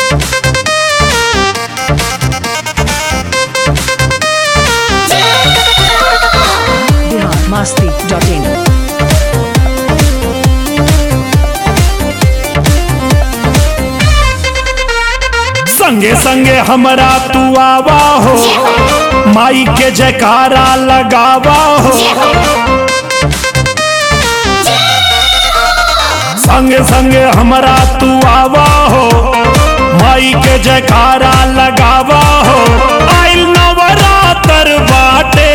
Bihar Masti dot in संगे संगे हमरा तू आवा हो माई के जयकारा लगावा हो संगे संगे हमरा तू आवा हो माई के जयकारा लगावा हो आइल नवरातर बाटे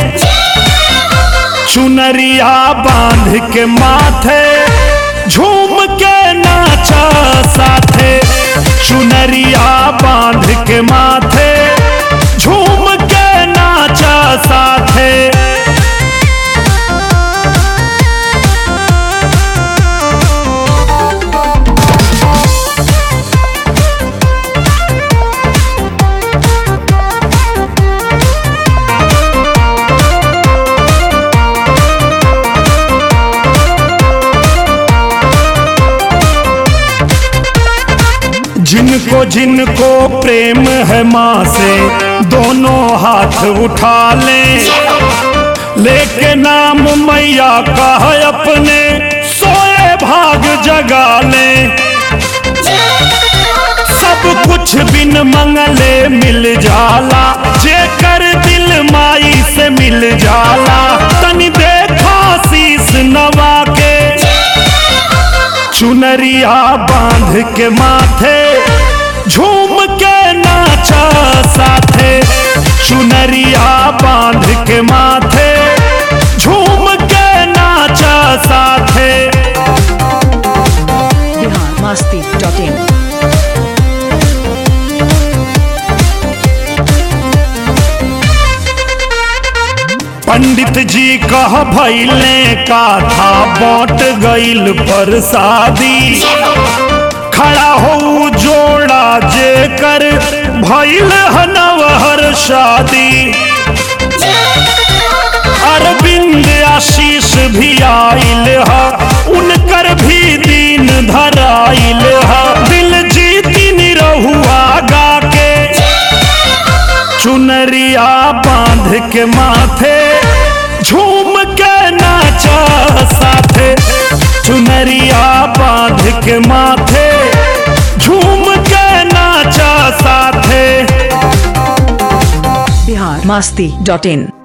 चुनरिया बांध के माथे झूम के नाचा साथे चुनरिया बांध के माथे झूम के नाचा साथे जिनको जिनको प्रेम है माँ से दोनों हाथ उठा लें लेके नाम मैया का है अपने सोए भाग जगा लें सब कुछ बिन मंगले मिल जाला जेकर दिल माई से मिल जाला तनी देखा शीस नवा के चुनरिया बांध के माथे झूम के नाचा साथे चुनरिया बांध के माथे झूम के नाचा साथे बिहार मस्ती डॉट इन पंडित जी कह भैले का था बांट गईल पर शादी खड़ा हो जोड़ा जे कर भैल हनवहर शादी अरविंद आशीष भी आइल हा उनकर भी दीन धराइल हा दिल जीती निरहुआ गा के चुनरिया बांध के माथे झूम के नाचा साथे चुनरिया बांध के माथे झूम के नाचा साथे बिहार मस्ती डॉट इन